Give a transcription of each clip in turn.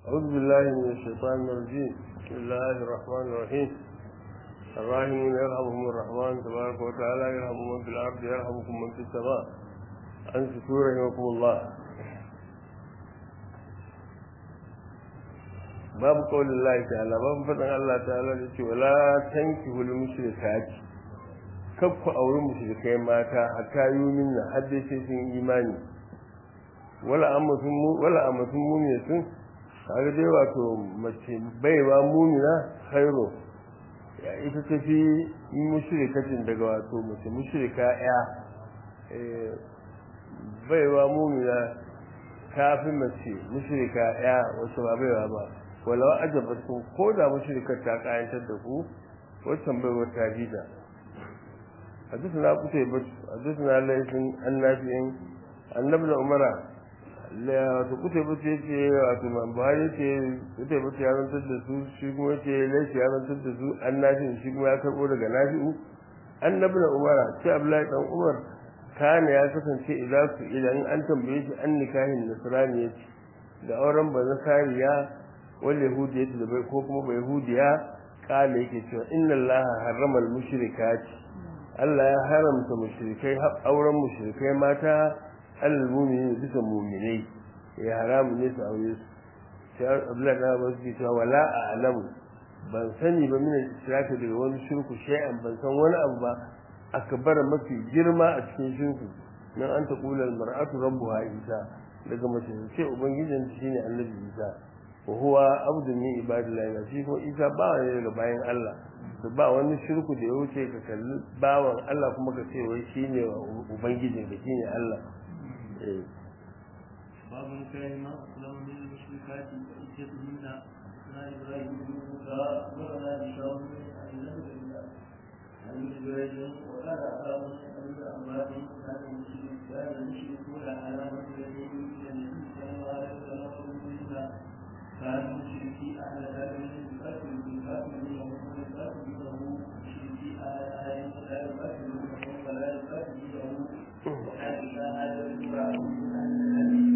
أعوذ بالله من الشيطان الرجيم بسم الله الرحمن الرحيم الراحمون يرحمهم الرحمن تبارك وتعالى يرحم من في الأرض يرحمكم من في السماء أنصتوا رحمكم الله باب قول الله تعالى باب فتن الله تعالى ولا تنكحوا المشركات كف أو المشركين ماتا حتى يؤمنوا حتى sun imani wala amatun muminatun kaga dai wato mace baiwa mumina khairu ya ita ta fi mushrikatin daga wato mace mushrika ya baiwa mumina ta fi mace mushrika ya wasu ba baiwa ba walau ajabatun ko da mushrikar ta kayantar da ku wancan baiwa ta bida حدثنا قتيبة حدثنا ليس النافع أن ابن عمر wato kuta bace ce wato man buhari ce kuta bace ya rantar da su shi kuma ce laifi ya rantar da su annabi shi kuma ya karbo daga nafi'u annabi na umara ce abdullahi dan umar kana ya kasance idan su idan an tambaye shi an nikahin nasrani yace da auren ba nasariya wal yahudiyya da bai ko kuma bai yahudiya kala yake cewa inna allaha harrama al mushrikati Allah ya haramta mushrikai auren mushrikai mata al-mumini bisa muminai ya haramu ne su aure su sai Abdullahi da Abbas ke cewa wala a'lamu ban sani ba min israka daga wani shirku shay'an ban san wani abu ba akbar mafi girma a cikin shirku nan an taqula al-mar'atu rabbuha isa daga mace ce ubangijin shine annabi isa wa huwa abdu min ibadillahi shi ko isa ba ne daga bayan Allah to ba wani shirku da ya wuce ka kalli bawan Allah kuma ka ce wai shine ubangijin ka shine Allah باب كان ما أسلم من المشركات وإجتهن أثناء إبراهيم موسى ولا بشر عن نبي الله عن جبريل وقال أباه أن أموات كان المشرك كان المشركون على مسجدين إلى النبي صلى الله عليه وسلم كان المشركي أهل ذلك يقاتل بالكافرين وهم يقاتلونه مشركي أهل أهل لا يقاتلونه ولا يقاتلونه وحتى هذا الإبراهيم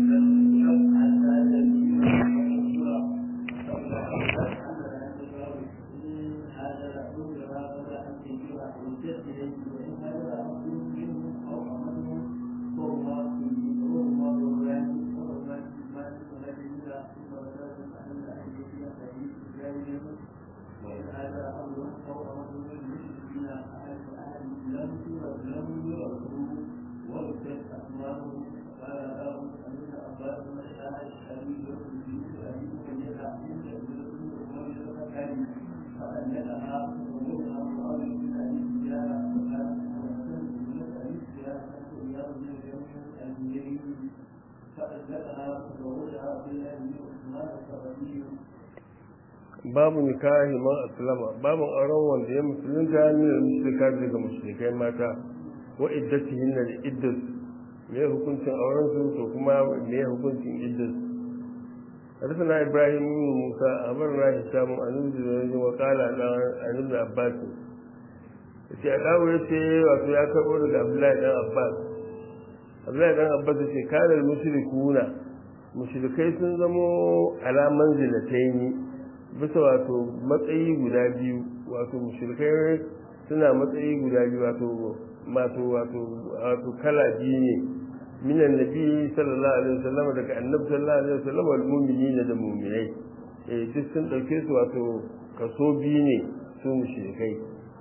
babu nikahi man aslama babu auren wanda ya musulunta min al-mushrika daga mushrikai mata wa iddatihin da iddat me hukuncin auren su to kuma me hukuncin iddat حدثنا ابراهيم بن موسى امرنا هشام عن ابن وقال عن ابن عباس yace Adawu ya ce wato ya karɓo daga Abdullahi dan Abbas Abdullahi dan Abbas ya ce kana mushrikuna mushrikai sun zamo ala manzilataini bisa wato matsayi guda biyu wato mushrikai suna matsayi guda biyu wato wato wato wato kala biyu ne minan nabi sallallahu alaihi wasallam daga annabi sallallahu alaihi wasallam wal mu'minina da mu'minai eh duk sun dauke su wato kaso biyu ne su mushrikai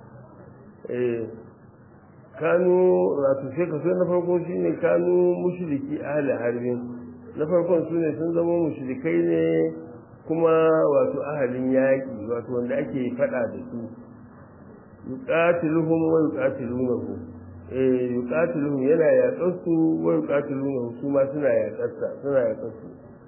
eh kanu wato sai kaso na farko shine kanu mushriki ahli harbin na farkon su ne sun zama mushrikai ne kuma wato ahalin yaƙi wato wanda ake faɗa da su yuqatiluhum wa yuqatilunahu eh yuqatiluhum yana yaƙar su wa yuqatilunahu su ma suna yaƙar sa suna yaƙar su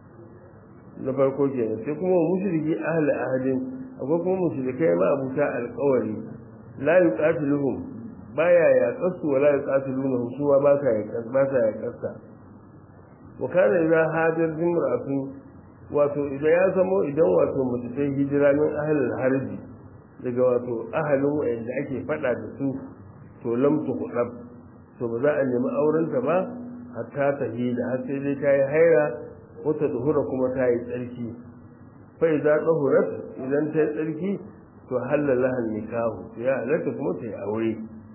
na farko kenan sai kuma mushriki ahli ahadin akwai kuma mushrikai ma abuta alƙawari la yuqatiluhum baya yaƙar su wala yuqatilunahu su ma ba sa yaƙar ba sa yaƙar sa wa kana idza hajar jimra'atun wato idan ya zamo idan wato mace ta hijira min ahalin harbi daga wato ahalin wa'anda ake faɗa da su to lam tuqrab to ba za a nemi aurenta ba hatta ta hida har sai dai ta yi haira wata duhura kuma ta yi tsarki fa idza tahurat idan ta yi tsarki to halala hal nikahu ya halatta kuma ta yi aure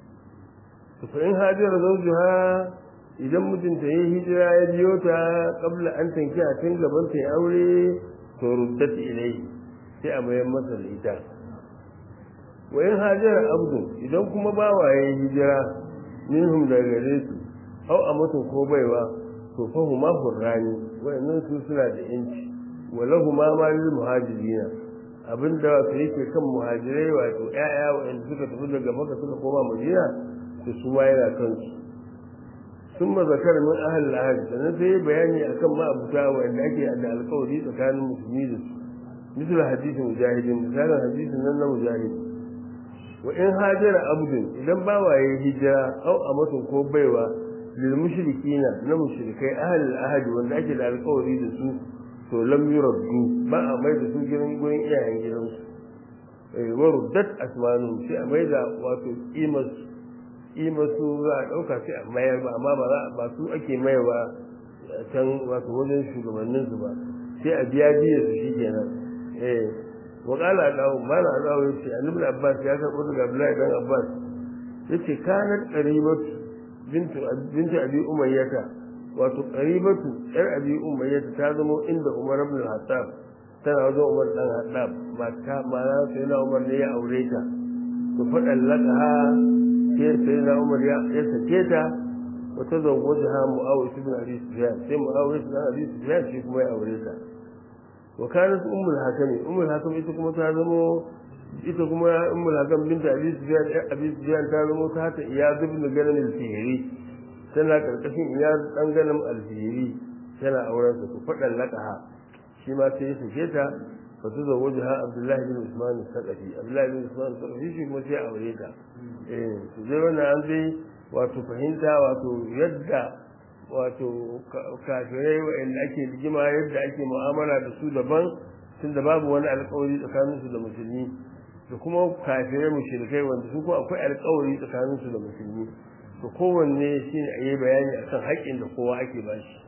to fa in hajara zawjuha idan mutunta yi hijira ya biyo ta kabla an tanki a tun gaban ta yi aure to ruddat ilai sai a bayan masa da ita wa in hajara abdu idan kuma bawa ya yi hijira minhum daga gare su au a mutum ko baiwa to fa huma hurrani wa'annan su suna da yanci wa lahuma ma lil muhajirina abinda wato yake kan muhajirai wato ƴaƴa wa'anda suka tafi daga maka suka koma madina to su ma yana kansu sun ma zakar min ahal ahad sannan sai bayani akan ma abuta wa'anda ake da alƙawari tsakanin musulmi da su misal hadisin mujahidin misalin hadisin nan na mujahid wa in hajara abdun idan bawa yayi hijira au a mutum ko baiwa lil mushrikina na mushrikai ahal ahad wanda ake da alƙawari da su to lam yuraddu ba a mai da su gidan gurin iyayen gidansu eh wa ruddat asmanu sai a mai da wato kimas kimasu za a dauka sai a mayar ba amma ba za ba su ake mayarwa can wato wajen shugabannin su ba sai a biya biya su shikenan eh wa qala dawo mala dawo yace annabi abbas ya karbo daga abdullahi dan abbas yace kanat qaribatu bintu bintu abi umayyah wato qaribatu yar abi umayyah ta zama inda umar ibn al-hattab tana wajen umar dan hattab mata mara sai na umar ne ya aure ta to fadan lakaha sai sai na umar ya ya sake ta wata zawwajaha muawiya ibn abi sufyan sai muawiya ibn abi sufyan shi kuma ya aure ta wa kanat ummul hakami ummul hakam ita kuma ta zama ita kuma ummul hakam binta abi sufyan abi sufyan ta zama ta ta iyad ibn ganim al-fihri tana karkashin iyad dan ganim al-fihri tana auren su fadan laqaha shi ma sai ya sake ta fa su zawwajaha abdullahi bin usman al-saqafi abdullahi bin usman al-saqafi shi kuma sai aure ta eh to dai wannan an dai wato fahimta wato yadda wato kafirai wa'anda ake rigima yadda ake mu'amala da su daban tun da babu wani alkawari tsakaninsu da musulmi da kuma kafirai mushrikai wanda su kuma akwai alkawari tsakaninsu da musulmi to kowanne shine a yi bayani akan haƙƙin da kowa ake ba shi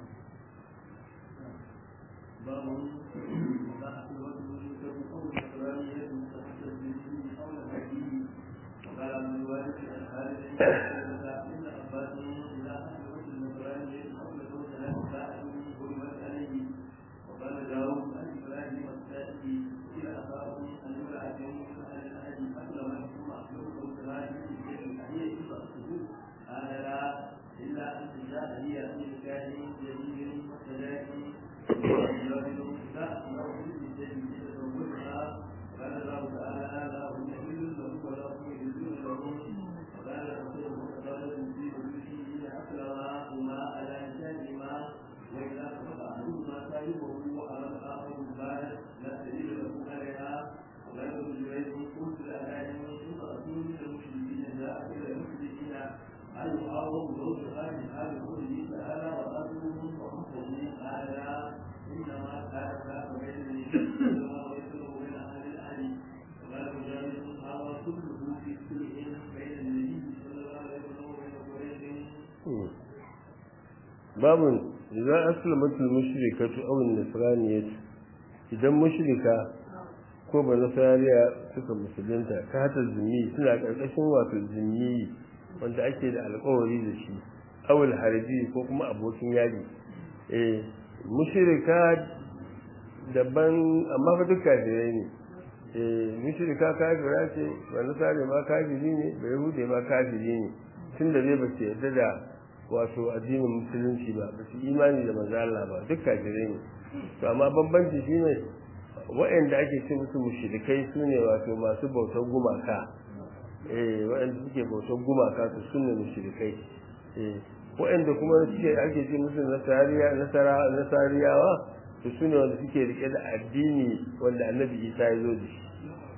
babu idan aslamatul mushrikatu aw an-nasraniyatu idan mushrika ko ba nasariya suka musulunta ta hata zumi suna karkashin wato zumi wanda ake da alƙawari da shi awul harbi ko kuma abokin yadi eh mushrika daban amma fa duk kafirai ne eh mushrika kafira ce ba nasari ma kafiri ne ba yahudi ma kafiri ne tunda zai ba ce yadda da wato addinin musulunci ba ba su imani da manzo Allah ba duk kafirai ne to amma bambanci shine waɗanda ake ce musu mushrikai sune wato masu bautar gumaka eh waɗanda suke bautar gumaka su sune mushrikai eh waɗanda kuma suke ake ce musu nasariya nasara nasariyawa to sune wanda suke rike da addini wanda Annabi Isa ya zo da shi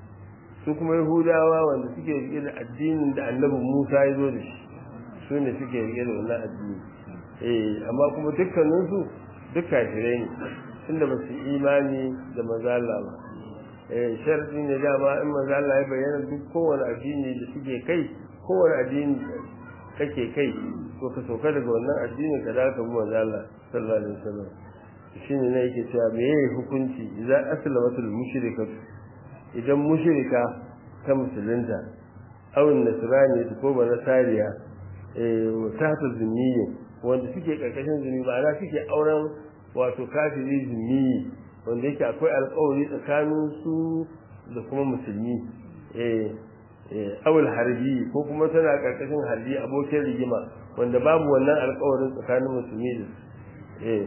su kuma Yahudawa wanda suke rike da addinin da Annabi Musa ya zo da shi su ne suke rike da wannan addini eh amma kuma dukkaninsu duk kafirai ne tunda ba su imani da mazala ba eh sharadi ne dama in mazala ya bayyana duk kowane addini da suke kai kowane addini kake kai to ka sauka daga wannan addini ka dawo ka bi mazala sallallahu alaihi wasallam shine ne yake cewa me yayi hukunci idan aslamatul mushrikatu idan mushrika ta musulunta awin nasrani ko ba nasariya eh ta ta zunniyi wanda suke karkashin zunni ma'ana suke auren wato kafiri zunni wanda yake akwai alƙawari tsakanin su da kuma musulmi eh awul harbi ko kuma tana karkashin harbi abokin rigima wanda babu wannan alƙawarin tsakanin musulmi da eh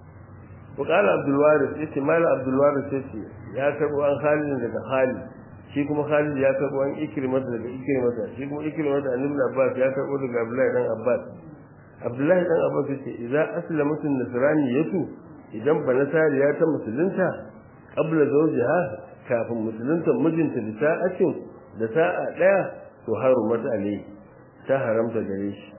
وقال عبد الوارث yace mal Abdul Waris yace ya karbo an Khalid daga Khalid shi kuma Khalid ya karbo an Ikrimah daga Ikrimah shi kuma Ikrimah da Ibn Abbas ya karbo daga Abdullahi dan Abbas Abdullahi dan Abbas yace idza aslamat an-nasrani yatu idan banasariya ta musulunta qabla zawjiha kafin musulunta mijinta da sa'atin da sa'a daya to harumat alayhi ta haramta gare shi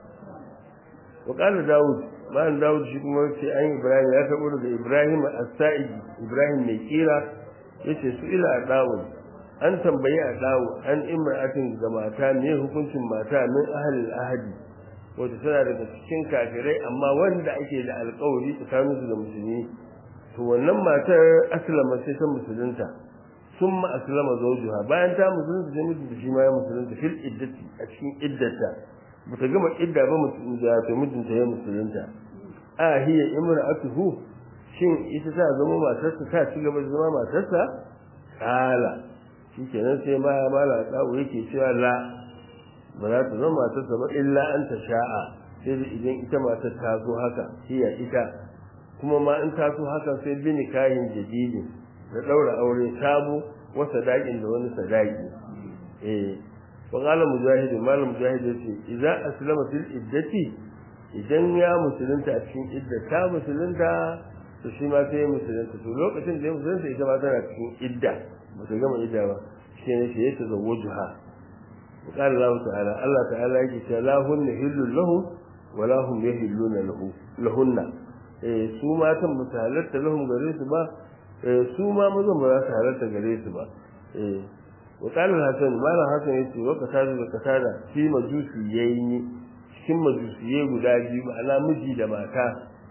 وقال داود bayan Dawud shi kuma ce an Ibrahim ya tabo daga Ibrahim as-Sa'idi Ibrahim mai kira yace su ila Dawud an tambayi a Dawud an imra'atin ga mata me hukuncin mata min ahlil ahadi wato tana daga cikin kafirai amma wanda ake da alƙawari tsakanin su da musulmi to wannan matar aslama sai ta musulunta summa aslama zawjuha bayan ta musulunta sai mijinta shi ma ya musulunta fil iddati a cikin iddata bata gama idda ba mutum da ta mijinta ya musulunta a hiya imra'atuhu shin ita ta zama matarsa ta ci gaba da zama matarsa kala shikenan sai ma mala tsawo yake cewa la ba za ta zama matarsa ba illa an ta sha'a sai da idan ita matar ta zo haka hiya ita kuma ma in ta so haka sai bi nikahin jadidi da daura aure sabo wa sadakin da wani sadaki eh وقال مجاهد مال مجاهد yace idza aslama fil iddati idan ya musulunta a cikin idda ta musulunta to shi ma sai musulunta to lokacin da ya musulunta ita ma tana cikin idda ba ta gama idda ba shi ne sai ya tazawwajuha وقال الله تعالى الله تعالى yake cewa la hunna hillu lahu wa la hum yahilluna lahu lahunna eh su matan ba su halatta lahum gare su ba su ma mazan ba za su halatta gare su ba eh وقال الحسن ما لا حسن yace wa kasada da kasada shi majusi yayi cikin majusiyai guda biyu ma'ana miji da mata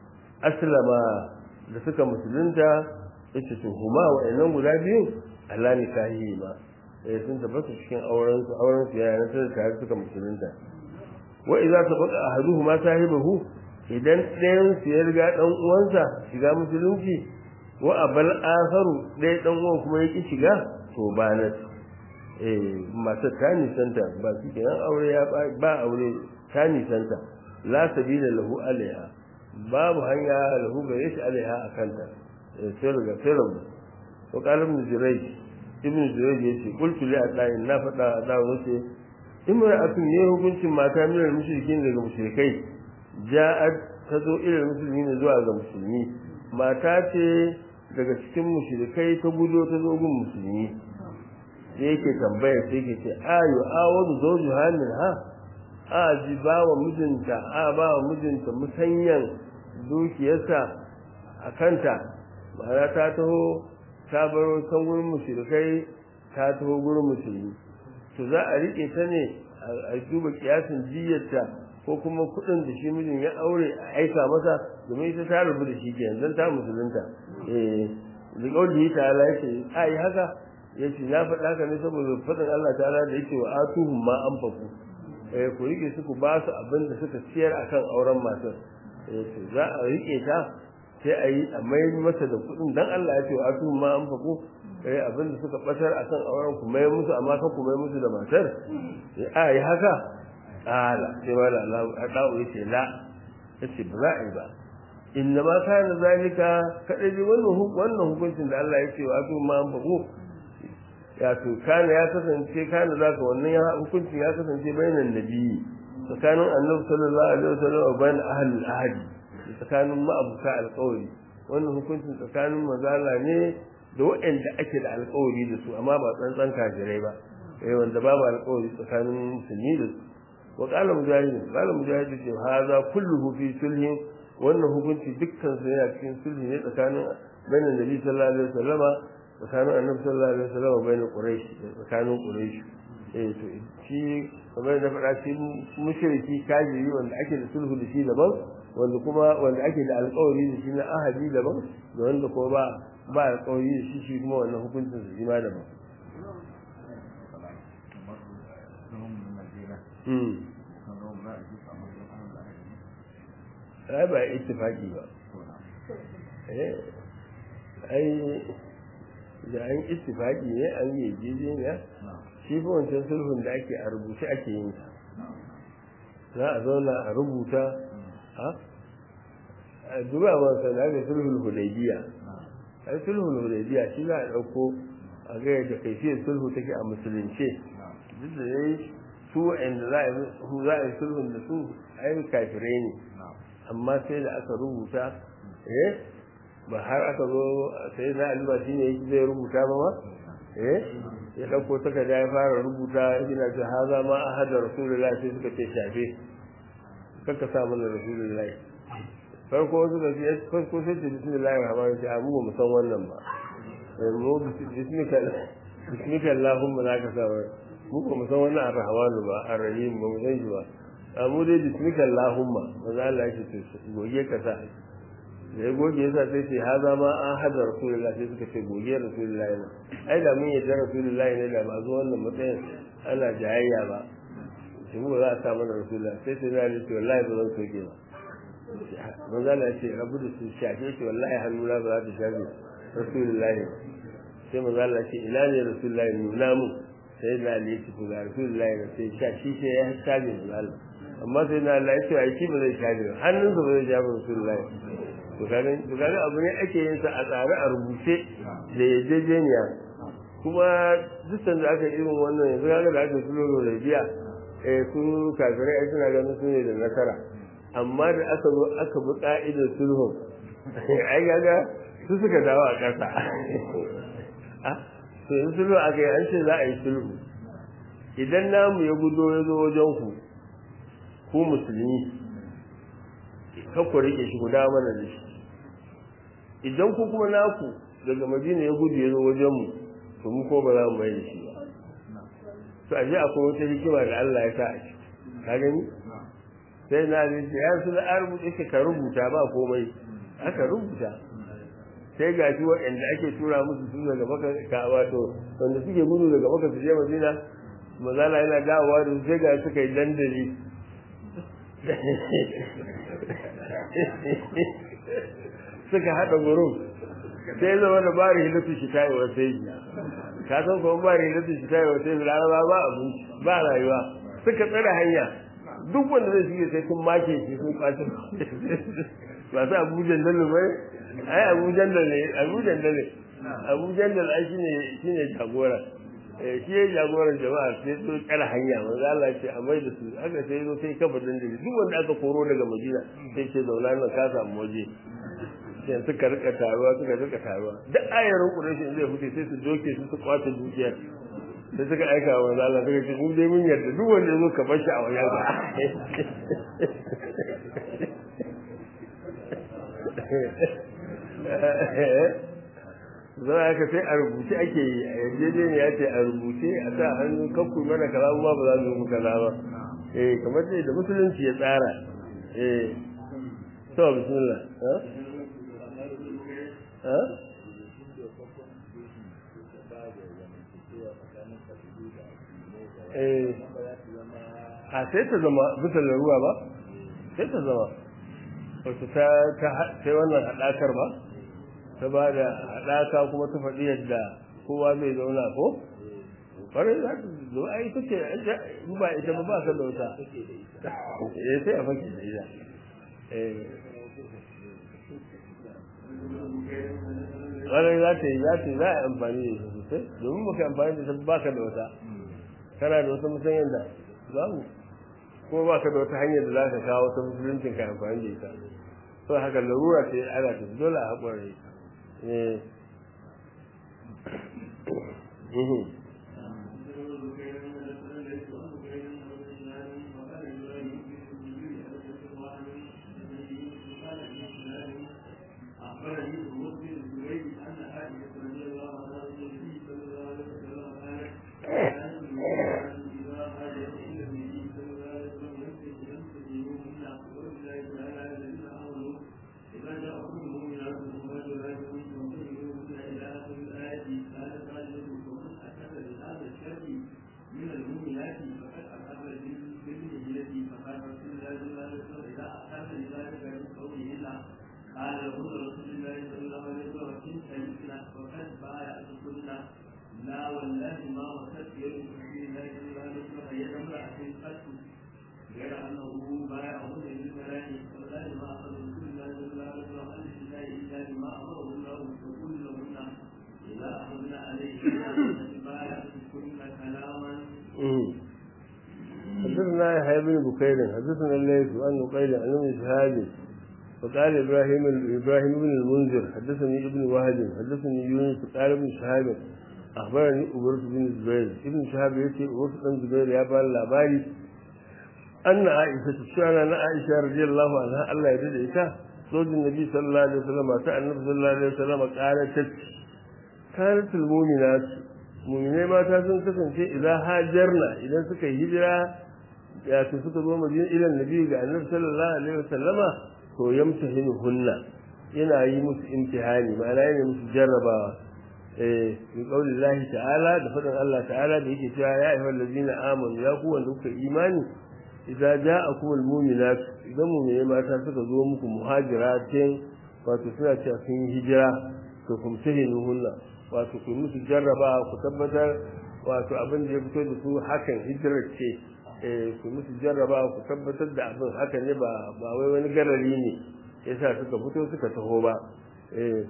aslama da suka musulunta yace to huma wa'annan guda biyu Allah ne kahi ma eh sun tabbata cikin auren su auren su yayin sai tare suka musulunta wa idza tabaqa ahaduhuma sahibahu idan ɗayan su ya riga dan uwansa shiga musulunci wa abal akharu ɗaya dan uwan kuma yake shiga to ba na matar ta nisanta ba su kenan aure ya ba aure ta nisanta la sabila lahu alaiha babu hanya lahu gare shi alaiha a kanta sai riga sai rabu to qalim jurayj ibn jurayj yace qultu li adai na fada da wace imra'atun ne hukuncin mata min mushrikin daga mushrikai ja'at tazo ilal muslimin zuwa ga musulmi mata ce daga cikin mushrikai ta gudo ta zo gun musulmi sai yake tambaya sai yake ce ayu awadu zawju halin ha a ji ba wa mijinta a ba wa mijinta musanyan dukiyarsa a kanta ma'ana ta taho ta baro can gurin mushrikai ta taho gurin musulmi to za a rike ta ne a duba kiyasin jiyarta ko kuma kuɗin da shi mijin ya aure a aika masa domin ita ta rubu da shi kenan dan ta musulunta eh da kauli ta Allah yake ai haka yace na faɗa ka ne saboda faɗin Allah ta'ala da yake wa atuhum ma anfaqu eh ku rike su ku ba su abin da suka ciyar akan auren matar eh to za a rike ta sai a yi a mai masa da kuɗin dan Allah ya ce wa atuhum ma anfaqu eh abin da suka batar akan auren ku mai musu amma kan ku mai musu da matar eh a yi haka ala sai wala Allah a dawo yace la yace ba za a yi ba inna ma kana zalika kadai wannan wannan hukuncin da Allah ya ce wa atuhum ma anfaqu ya to kana ya kasance kana zaka wannan ya hukuncin ya kasance bainan nabi tsakanin annabi sallallahu alaihi wasallam wa bain ahli al-ahd tsakanin ma'abuta alƙawari wannan hukuncin tsakanin mazala ne da waɗanda ake da alƙawari da su amma ba tsantsan kafirai ba eh wanda babu alƙawari tsakanin musulmi da su wa qala mujahid qala mujahid ce hadha kulluhu fi sulhin wannan hukunci dukkan sa yana cikin sulhi ne tsakanin bainan nabi sallallahu alaihi wasallama tsakanin annabi sallallahu alaihi wasallam wa bayin quraish tsakanin quraish eh to shi kamar da faɗa shi mushriki kafiri wanda ake da sulhu da shi daban wanda kuma wanda ake da alƙawari da shi na ahadi daban da wanda kuma ba ba alƙawari da shi shi kuma wannan hukuncin su shi ma daban ai ba ittifaqi ba eh ai da an ittifaqi ne an yi jijiniya shi fa wancan sulhun da ake a rubuce ake yin sa za a zauna a rubuta ha a duba ba sa da ga sulhul hudaybiya ai sulhul hudaybiya shi za a dauko a ga yadda kaifiyar sulhu take a musulunce duk da yayi su wa'anda za a yi sulhun da su ai kafirai ne amma sai da aka rubuta eh ba har aka zo sai na alba shi ne zai rubuta ba ma eh ya dauko takarda ya fara rubuta yana ce haza ma ahada rasulullahi sai suka ce shafe kaka sa mana rasulullahi farko suka ce farko sai ce bismillahir rahmanir rahim mu ba mu san wannan ba mu bismika bismika allahumma zaka sa mu ba mu san wannan ar-rahman ba ar-rahim ba mu san shi ba amma dai bismika allahumma maza Allah ya ce goge ka sa da ya goge yasa sai ce haza ma an hada rasulullahi sai suka ce goge rasulullahi ne ai da mun yadda rasulullahi ne da ba zo wannan matsayin ana jayayya ba shi mu za a sa mana rasulullahi sai sai na ce wallahi ba zan soke ba maza Allah ya ce rabu da su shafe shi wallahi hannuna ba za ta shafe rasulullahi sai maza Allah ce ina ne rasulullahi nuna mu sai na ne shi ku ga rasulullahi ne sai sha shi sai ya shafe maza Allah amma sai na Allah ya ce ai shi ba zai shafe ba hannunsa ba zai shafe rasulullahi to kaga to kaga abu ne ake yin sa a tsare a rubuce da yarjejeniya kuma duk da aka irin wannan yanzu kaga da aka sulhu da biya eh su kafirai ai suna ganin su ne da nasara amma da aka zo aka bi ka'idar sulhu ai kaga su suka dawo a ƙasa to yanzu sulhu aka yi an ce za a yi sulhu idan namu ya gudo ya zo wajen ku ku musulmi ka ku rike shi guda mana da shi idan ku kuma naku daga madina ya gudu ya zo wajen mu to mu ko ba za mu mai da shi ba to a akwai wata hikima da Allah ya sa a ciki ka gani sai na ji ya su da rubuta shi ka rubuta ba komai aka rubuta sai ga shi waɗanda ake tura musu su daga maka ka wato wanda suke gudu daga maka su je madina mazala yana dawowa da sai ga suka yi dandali suka haɗa gurin sai zama da bari hilatu shi tayi wa sai ka san ko bari hilatu shi tayi wa sai laraba ba abinci ba rayuwa suka tsare hanya duk wanda zai shige sai sun make shi sun kwace ba su abu jandal ne ai abu jandal ne abu jandal ne abu jandal ai shine shine jagora shi ya jagoran jama'a sai su tsare hanya manzo Allah ce a mai da su haka sai zo sai kafa dandali duk wanda aka koro daga Madina sai ce zauna nan ka samu waje sai suka rika taruwa suka rika taruwa duk ayarin Quraysh zai fute sai su doke su su kwace dukiyar sai suka aika wa manzo Allah suka ce mu dai mun yarda duk wanda zo ka bar shi a wajen ka zai aka sai a rubuce ake yi a yarjejeniya ce a rubuce a sa hannu kakku mana kaza ma ba za mu yi kaza ba eh kamar dai da musulunci ya tsara eh to bismillah ha ha eh a sai ta zama bisa laruwa ba sai ta zama wato ta sai wannan haɗakar ba ta ba da haɗaka kuma ta faɗi yadda kowa zai zauna ko ƙwarai za ta zo a ita ce ba ita ba ba ka da wata eh sai a fake da ita ƙwarai za ta yi za ta yi za a yi amfani da ita sosai domin baka amfani da ita ba ka da wata kana da wata musamman da babu ko ba ka da wata hanyar da za ka kawo wata musuluncin ka amfani da ita to haka larura ce ana ta dole a haƙura ita حدثنا يحيى بن بكير حدثنا الليث عن نقيل عن ابن شهاب وقال ابراهيم ابراهيم بن المنذر حدثني ابن وهب حدثني يونس قال ابن شهاب اخبرني ابرة بن الزبير ابن شهاب يأتي ابرة بن الزبير يا بال labari أن عائشة شعنا أن عائشة رضي الله عنها الله يرضى إيتا زوج النبي صلى الله عليه وسلم أتى النبي صلى الله عليه وسلم قالت كانت المؤمنات muminai mata sun kasance idan hajarna idan suka yi hijira ya su suka zo madina ilan nabi ga annabi sallallahu alaihi wasallama to yamtahinu hunna yana yi musu imtihani ma'ana yana musu jarrabawa eh bi qaulillahi ta'ala da fadan Allah ta'ala da yake cewa ya ayyuhal ladina amanu ya ku wanda kuka imani idza ja'akum almu'minat idan mu'minai mata suka zo muku muhajiratin wato suna cewa sun yi hijira to kumtahinu hunna wato ku musu jarraba ku tabbatar wato abin da ya fito da su hakan hijirar ce eh ku musu jarraba ku tabbatar da abin haka ne ba ba wai wani garari ne yasa suka fito suka taho ba eh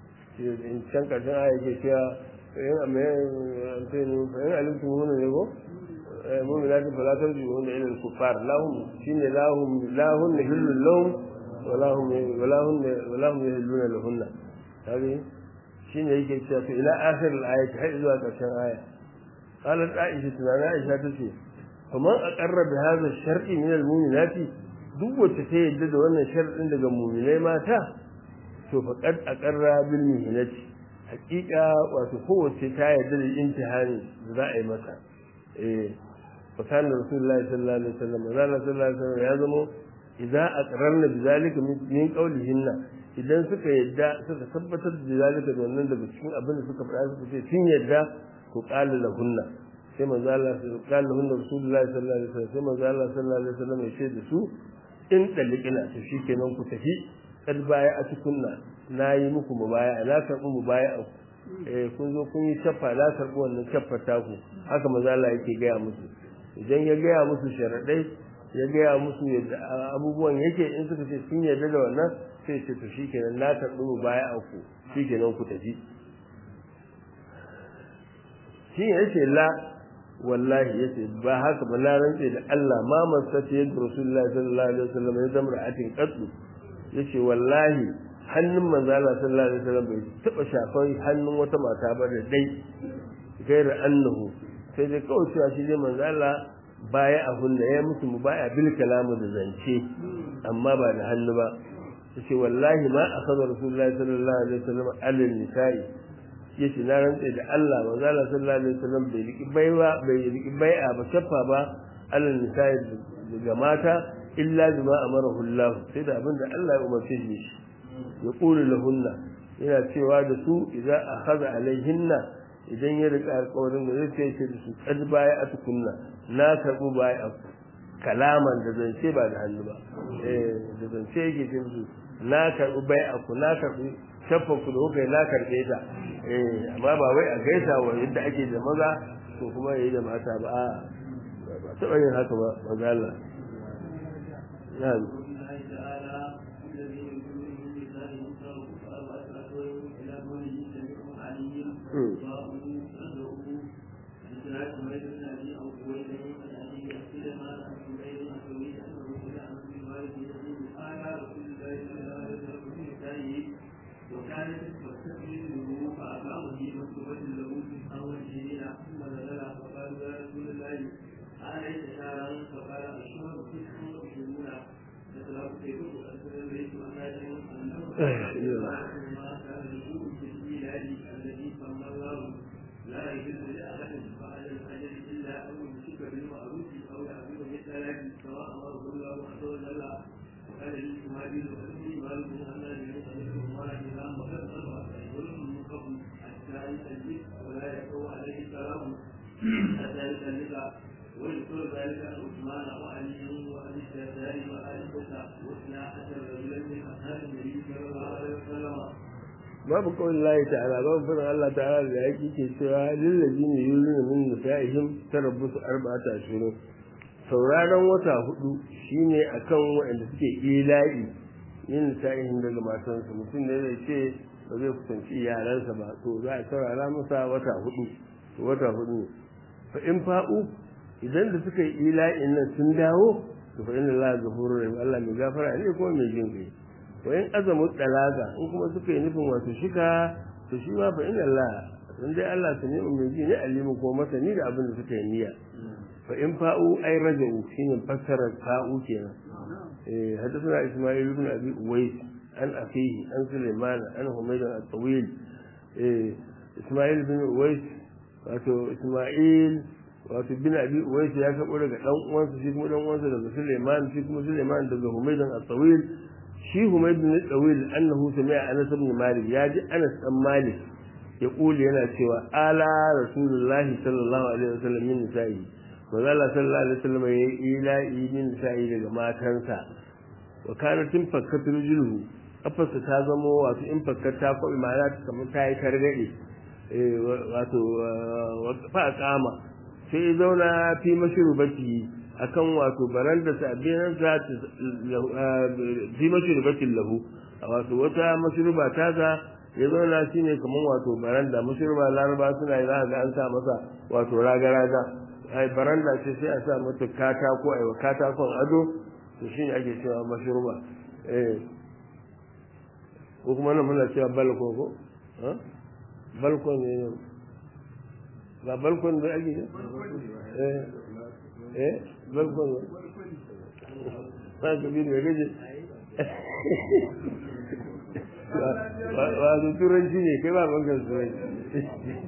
in can karshen aya ke cewa in amma anteni fa in alimtum huna ne ko mu'minatin fala tarji'una ila al-kuffar lahum shine lahum lahum hillu lahum wa lahum wa lahum wa lahum yahilluna lahunna kaga shine yake cewa to ila akhir al-ayat har zuwa ƙarshen aya qalat aisha tunana aisha tace kaman aqarra bi hadha ash-shar'i min al-mu'minat duk wacce ta yadda da wannan shar'in daga mu'minai mata to faqad aqarra bil mu'minati haqiqa wato kowace ta yadda da imtihani da za a yi mata eh fa kana rasulullahi sallallahu alaihi wasallam sallallahu alaihi wasallam ya zamo idza aqrarna bi zalika min qawlihinna idan suka yadda suka tabbatar da zalika da wannan daga cikin abin da suka faɗa suka ce sun yadda ku qala lahunna sai manzo Allah sai qala lahunna rasulullahi sallallahu alaihi wasallam sai manzo Allah sallallahu alaihi wasallam ya ce da su in dalikina to shikenan ku tafi kad baya a tukunna nayi muku mubaya na karbu mubaya eh kun zo kun yi shafa na karbu wannan shafa ta ku haka manzo Allah yake gaya musu idan ya gaya musu sharadai ya gaya musu yadda abubuwan yake in suka ce sun yarda da wannan sai ce to shikenan na karɓi mu baya a ku shikenan ku tafi shi ne yace la wallahi yace ba haka ba na rantse da Allah ma masata yadda Rasulullah sallallahu alaihi wasallam ya zama ra'atin qatlu yace wallahi hannun manzo Allah sallallahu alaihi wasallam bai taba shafan hannun wata mata ba da dai gaira annahu sai dai kawai cewa shi dai manzo Allah baya a hunna ya musu mu baya bil kalamu da zance amma ba da hannu ba yace wallahi ma akhadha rasulullahi sallallahu alaihi wasallam alal nisa'i yace na rantsa da Allah manzo Allah sallallahu alaihi wasallam bai riki baiwa bai riki bai'a ba shaffa ba alal nisa'i daga mata illa bima amarahu Allah sai da abinda Allah ya umarce shi ya qulu lahunna yana cewa da su idza akhadha alaihinna idan ya rika alƙawarin da zai ce da su kad baya a tukunna na karbu baya a kalaman da zance ba da hannu ba eh da zance yake ce musu na karbu baya a ku na karbu shafa ku da kuka na karbe ta eh amma ba wai a gaisa wa yadda ake da maza to kuma yayi da mata ba a ba taɓa yin haka ba maza Allah ya وكانت تستقبله فأقامه مكتوبة له في أول سنين ثم نزل فقال يا رسول الله أليس شهرا فقال الشهر تسع وعشرون فسلام كيف أرسل البيت وأناجم أنه ما كان يقول في الميلاد الذي صلى الله لا يجوز لأحد بعد الأجل إلا أن يمسك بالمعروف أو يعبد مثل سواء أمره الله عز وجل وقال لي مهاجر وأمي مالك أن يجوز الله إذا مكت أربعة أشهر من قبل حتى يسلك ولا يقوى عليه السلام حتى يسلك ويذكر ذلك عثمان وعلي وابي الدرداء وعائشه واثنى عشر رجلا من اصحاب النبي صلى الله عليه وسلم babu kawai Allah ta'ala babu fadin Allah ta'ala da yake ke cewa lillazi ne yuluna min nisa'ihim tarabbusu arba'ata ashhurun sauraron wata hudu shine akan waɗanda suke ila'i yin nisa'ihim daga matansu mutum ne zai ce ba zai kusanci iyalansa ba to za a saurara masa wata hudu to wata hudu fa in fa'u idan da suka yi ila'in nan sun dawo to fa inna Allah ghafurur rahim Allah mai gafara ne ko mai jin kai wa in azamu dalaga in kuma suka yi nufin wato shika to shi ma fa inna Allah in dai Allah ta ne mai ji ne alimu ko masani da abin da suka yi niyya fa in fa'u ay raja'u shine fassarar fa'u kenan eh hadathana Isma'il ibn Abi Uwais an akhihi an Sulaiman an Humayd al-Tawil eh Isma'il ibn Uwais wato Isma'il wato bin Abi Uwais ya kabo daga dan uwansa shi kuma dan uwansa daga Sulaiman shi kuma Sulaiman daga Humayd al-Tawil shi Humayd bin al-Tawil annahu sami'a Anas ibn Malik ya ji Anas dan Malik ya kuli yana cewa ala rasulullahi sallallahu alaihi wasallam min nisa'i manzo Allah sallallahu alaihi wasallam ya yi ila'i min nisa'i daga matansa wa kana tin fakkatul julhu afarsa ta zamo wato in fakkata ko imana ta kamar ta yi targade eh wato fa kama sai ya zauna fi mashrubati akan wato baranda sa biyan za ta fi mashrubati lahu wato wata mashruba ta ga ya zauna shi ne kamar wato baranda mashruba laraba suna yi za ga an sa masa wato raga-raga ai baranda ce sai a sa mata katako ai katakon ado to shi ne ake cewa mashruba eh ko kuma nan muna cewa balko ko ha balkon ne ba balkon da ake ne eh eh balkon ne ba ka bi ne gaje wato turanci ne kai ba bangar turanci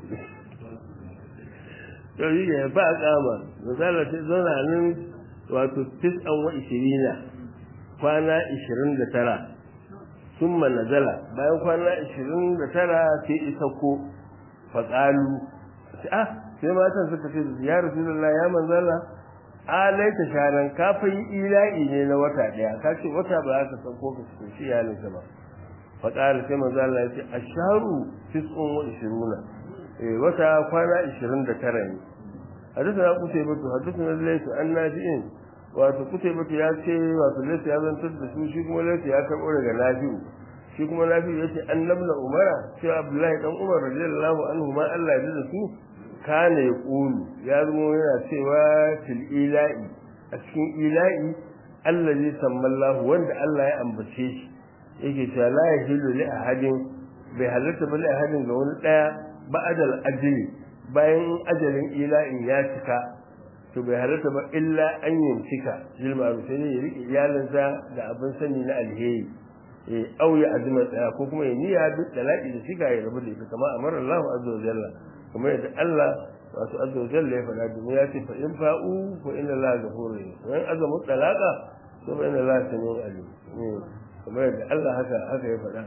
to yi ne ba a kama misali sai zauna nan wato tis'an wa ishirina kwana ishirin da tara sun nazala bayan kwana ishirin da tara sai isa ko faƙalu ah sai matan suka ce ya rasu ya manzala alaita sharan kafin ila'i ne na wata daya ka ce wata ba za ka san ko ka ci iyalinka ba faƙar sai manzo Allah ya ce asharu tis'un wa ishiruna eh wata kwana 29 ne hadisi kutai batu hadisi na laysu annabi'in wato kutai batu ya ce wato laysu ya zantar da su shi kuma laysu ya karɓo daga nafi'u shi kuma nafi'u ya ce annabna umara cewa abdullahi dan umar radiyallahu anhu ma Allah ya da su kana ya ƙulu ya zama yana cewa fil ila'i a cikin ila'i Allah zai sammallahu wanda Allah ya ambace shi yake cewa la yahillu li ahadin bai halatta ba li ahadin ga wani daya ba'dal ajli bayan ajalin ila'in ya cika to bai halatta ba illa an yimsika lil ma'ruf sai ya rike iyalinsa da abin sani na alheri eh au ya azuma tsaya ko kuma ya niyya duk talaqi da shiga ya rabu da ita kama amara Allah azza wa jalla kuma yadda Allah wasu azza wa jalla ya faɗa domin ya ce fa in fa'u fa inna Allah ghafurur rahim wa in azamu talaqa to fa inna Allah samiu alim kamar yadda Allah haka haka ya faɗa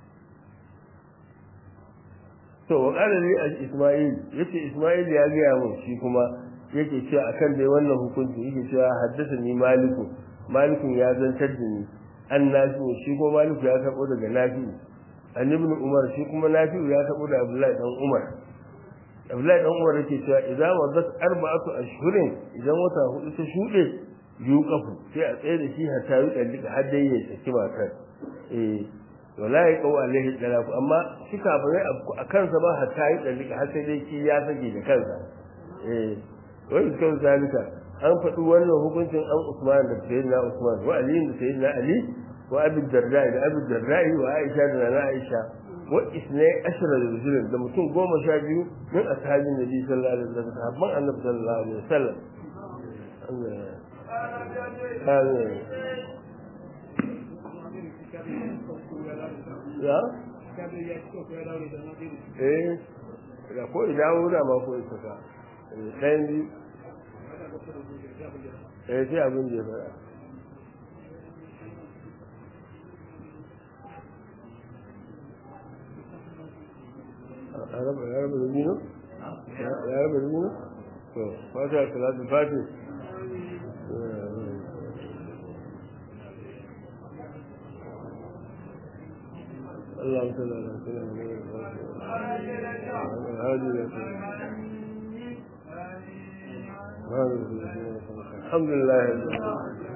to wa qala li isma'il yace isma'il ya ga mun shi kuma yake cewa akan dai wannan hukunci yake cewa haddathani maliku malikun ya zantar da ni an nafi shi kuma maliku ya karbo daga nafi an ibn umar shi kuma nafi ya karbo da abdullahi dan umar abdullahi dan umar yake cewa idan wadat arba'atu ashhurin idan wata hudu ta shuɗe yuqafu sai a tsaye da shi hatta yi dallika har dai ya saki matar eh wala ya kawo alaihi dalaku amma shi kafirai a kansa ba hatta yi dallika har sai dai shi ya sake da kansa eh wani kan zalika an faɗi wannan hukuncin an Usman da Sayyidina Usman wa Ali da Sayyidina Ali wa Abi Darda da Abi Darda wa Aisha da Nana Aisha wa isnai ashara da rajulun da mutum goma sha biyu min ashabin Nabi sallallahu alaihi wasallam sahabban Annabi sallallahu alaihi wasallam Amin. Ya? Eh, da ko idawo da ma ko isa ɗayan biyu eh sai abin da ya faɗa a raba ya raba da nino ya raba da nino to fata salatu fati اللهم صل على سيدنا محمد هذه الحمد لله